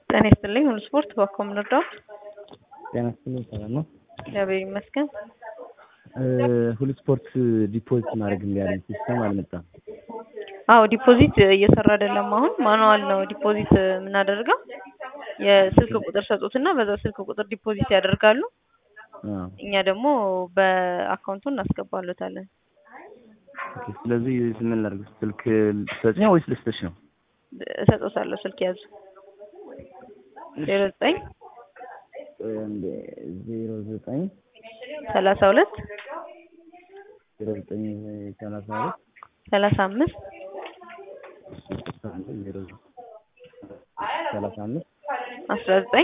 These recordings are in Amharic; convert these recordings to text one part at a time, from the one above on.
ጤና ይስጥልኝ ሁሉ ስፖርት በኮም ልርዳዎት? ጤና ይስጥልኝ ሰላም ነው? እግዚአብሔር ይመስገን። ሁሉ ስፖርት ዲፖዚት ማድረግ እምቢ አለኝ ሲስተም አልመጣም። አዎ ዲፖዚት እየሰራ አይደለም አሁን ማኑዋል ነው ዲፖዚት የምናደርገው። የስልክ ቁጥር ሰጡትና በዛ ስልክ ቁጥር ዲፖዚት ያደርጋሉ። አዎ። እኛ ደግሞ በአካውንቱ እናስገባሎታለን። ኦኬ ስለዚህ ምን ላድርግ? ስልክ ልትሰጪኝ ወይስ ልስጥሽ ነው? እሰጦታለሁ ስልክ ያዙ ዜሮ ዘጠኝ አንዴ ዜሮ ዘጠኝ ሰላሳ ሁለት ዜሮ ዘጠኝ ሰላሳ ሁለት ሰላሳ አምስት ዜሮ ሰላሳ አምስት አስራ ዘጠኝ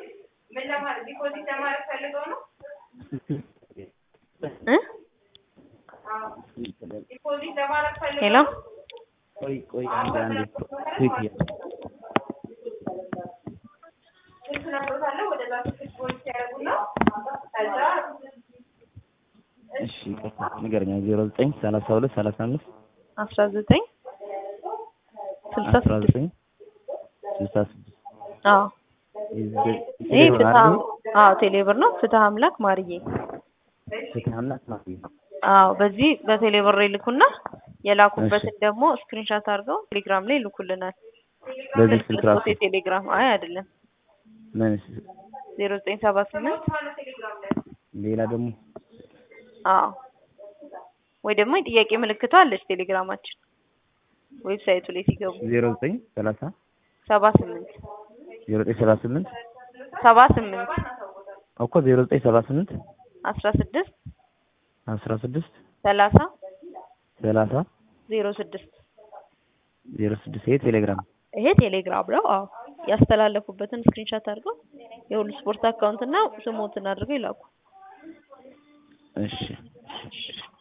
እ ሄሎ ቆይ ቆይ አንዴ አንዴ ትዊት እያ እሺ ይቅርታ ንገረኝ። ዜሮ ዘጠኝ ሰላሳ ሁለት ሰላሳ አምስት አስራ ዘጠኝ ስልሳ አስራ ስድስት ዘጠኝ ስልሳ ስድስት አዎ ይህ ፍትሀ አዎ ቴሌብር ነው። ፍትሀ አምላክ ማርዬ ፍትህ አምላክ ማለት ነው። አዎ በዚህ በቴሌብር ይልኩና የላኩበትን ደግሞ ስክሪንሻት አድርገው ቴሌግራም ላይ ይልኩልናል። በዚህ ስልክ ራሱ ቴሌግራም አይ አይደለም ምን ዜሮ ዘጠኝ ሰባ ስምንት ሌላ ደግሞ አዎ ወይ ደግሞ የጥያቄ ምልክቷ አለች ቴሌግራማችን ዌብሳይቱ ላይ ሲገቡ ዜሮ ዘጠኝ ሰላሳ ሰባ ስምንት ዜሮ ዘጠኝ ሰባ ስምንት ሰባ ስምንት እኮ ዜሮ ዘጠኝ ሰባ ስምንት አስራ ስድስት አስራ ስድስት ሰላሳ ሰላሳ ዜሮ ስድስት ዜሮ ስድስት ይሄ ቴሌግራም ይሄ ቴሌግራም ነው። አዎ ያስተላለፉበትን ስክሪንሻት አድርገው የሁሉ ስፖርት አካውንት እና ስሞትን አድርገው ይላኩ። እሺ